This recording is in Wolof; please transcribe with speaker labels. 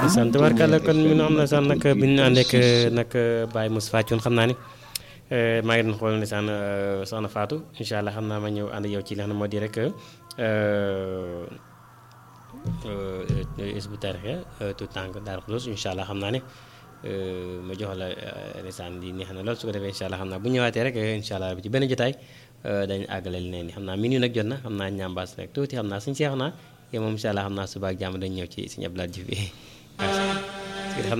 Speaker 1: sant warkala kon mi nu am na sax nag bi ñu àndeek nag Baye Moustapha Thioune xam naa ni maa ngi doon xool ne saan soxna Fatou incha allah xam naa ma ñëw ànd yow ci li xam ne moo di rek isbu tarixe tout tànk Daaru Xudoos incha allah xam naa ne ma jox la lisaan di neex na lool su ko defee incha allah xam naa bu ñëwaatee rek incha allah ci benn jotaay dañu àggale li ne ni xam naa minuit nag jot na xam naa ñambaas rek tuuti xam naa suñu seex naa yow moom incha allah xam naa suba ak jàmm dañu ñëw ci suñu Abdoulaye Diouf bi